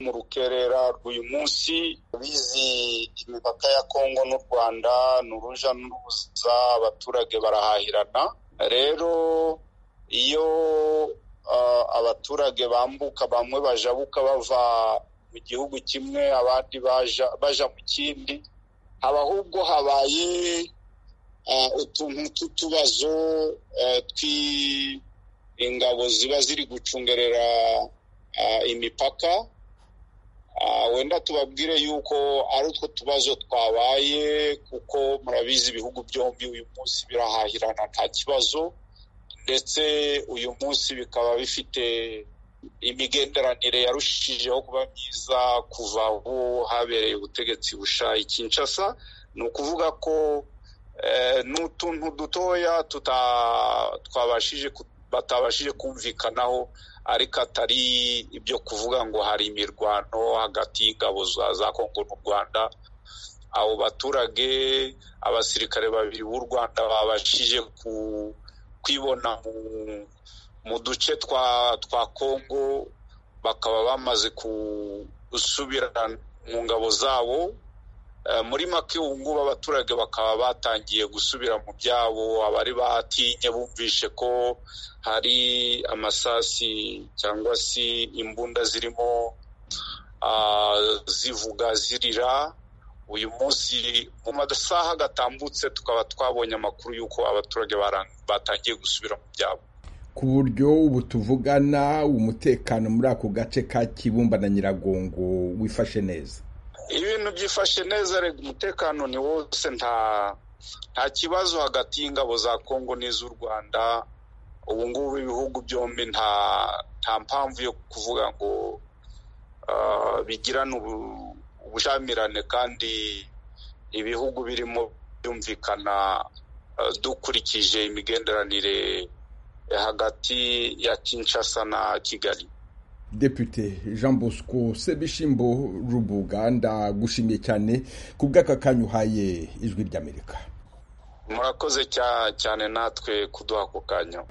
mu rukerera rw'uyu munsi bizi imipaka ya kongo n'u rwanda ni uruja n'uruza abaturage barahahirana rero iyo abaturage bambuka bamwe bajabuka bava mu gihugu kimwe abandi baja mu kindi haba ahubwo habaye utuntu tw'utubazo tw'ingabo ziba ziri gucungerera imipaka wenda tubabwire yuko ari utwo tubazo twabaye kuko murabizi ibihugu byombi uyu munsi birahahirana nta kibazo ndetse uyu munsi bikaba bifite imigenderanire yarushijeho kuba myiza kuva aho habereye ubutegetsi bushaye Kinshasa ni ukuvuga ko n'utuntu dutoya twabashije batabashije kumvikanaho ariko atari ibyo kuvuga ngo hari imirwano hagati y'ingabo za kongo n'u rwanda abo baturage abasirikare babiri b'u rwanda babashije kwibona mu duce twa kongo bakaba bamaze gusubira mu ngabo zabo muri make ubu ngubu abaturage bakaba batangiye gusubira mu byabo abari batinye bumvishe ko hari amasasi cyangwa se imbunda zirimo zivuga zirira uyu munsi mu masaha gatambutse tukaba twabonye amakuru y'uko abaturage batangiye gusubira mu byabo ku buryo ubu tuvugana umutekano muri ako gace ka kibumba na nyiragongo wifashe neza ibintu byifashe neza rega umutekano ni wose nta nta kibazo hagati y'ingabo za kongo n'iz'u rwanda ubu ngubu ibihugu byombi nta nta mpamvu yo kuvuga ngo bigirane ubushamirane kandi ibihugu birimo byumvikana dukurikije imigenderanire hagati ya kinshasa na kigali Depute Jean Bosco Sebishimbo Rubuga ndagushimiye cyane ku bw'aka kanya uhaye ijwi ry'Amerika. Murakoze cyane natwe kuduha ako kanya.